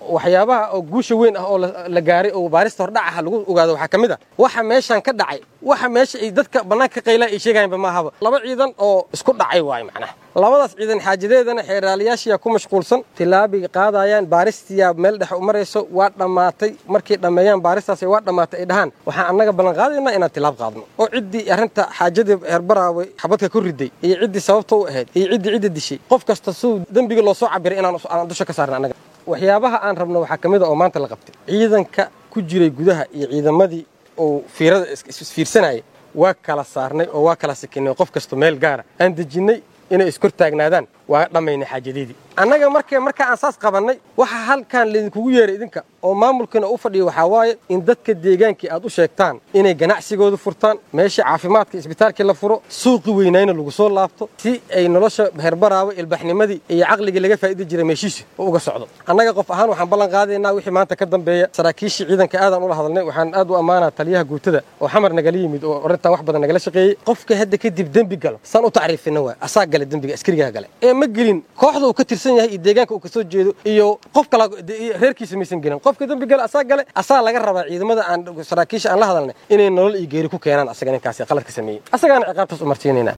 waxyaabaha oo guusha weyn ah oo la gaaray oo baarista hordhac ah lagu ogaado waxaa ka mid ah waxa meeshan ka dhacay waxa meesha ay dadka bannaanka ka qaylaa ay sheegayanba maahaba laba ciidan oo isku dhacay waayo macnaha labadaas ciidan xaajadeedana xeeraalayaashiyaa ku mashquulsan tilaabay qaadayaan baaristiyaa meel dhex u marayso waa dhammaatay markay dhammeeyaan baaristaas waa dhammaatay ay dhahaan waxaan annaga ballan qaadaynaa inaan tilaab qaadno oo ciddii arrinta xaajadii heerbaraawe xabadka ku riday iyo ciddii sababta u ahayd iyo ciddii cidda dishay qof kasta suu dembiga loo soo cabiray inaan dusha ka saarna annaga waxyaabaha aan rabno waxaa ka mid a oo maanta la qabtay ciidanka ku jiray gudaha iyo ciidamadii oo fiirada isfiirsanayay waa kala saarnay oo waa kala sikinay qof kasta meel gaara aan dejinnay inay iskor taagnaadaan waa dhammaynay xaajadeedii annaga marka marka aan saas qabannay waxa halkan laydinkugu yeeray idinka oo maamulkiina u fadhiya waxaa waaye in dadka deegaankii aad u sheegtaan inay ganacsigooda furtaan meeshii caafimaadka isbitaalkii la furo suuqi weynayna lagu soo laabto si ay nolosha heerbaraawe ilbaxnimadii iyo caqligii laga faa'idi jiray meeshiisi oo uga socdo annaga qof ahaan waxaan ballan qaadaynaa wixii maanta ka dambeeya saraakiishii ciidanka aadaan ula hadalnay waxaan aad u ammaanaa taliyaha guutada oo xamar nagala yimid oo arrintan wax badan nagala shaqeeyey qofka hadda kadib dembi galo saan u tacriifina waay asaa gale dembiga askarigaa gale ee ma gelin kooxda uu ka tirsan yahay iyo deegaanka uu kasoo jeedo iyo qof kala reerkiisa maysan gelin qofka dembi gale asaa gale asaa laga rabaa ciidamada aan saraakiisha aan la hadalnay inay nolol iyo geeri ku keenaan asaga ninkaasi qaladka sameeyey asagaana ciqaabtaas u marsiinayna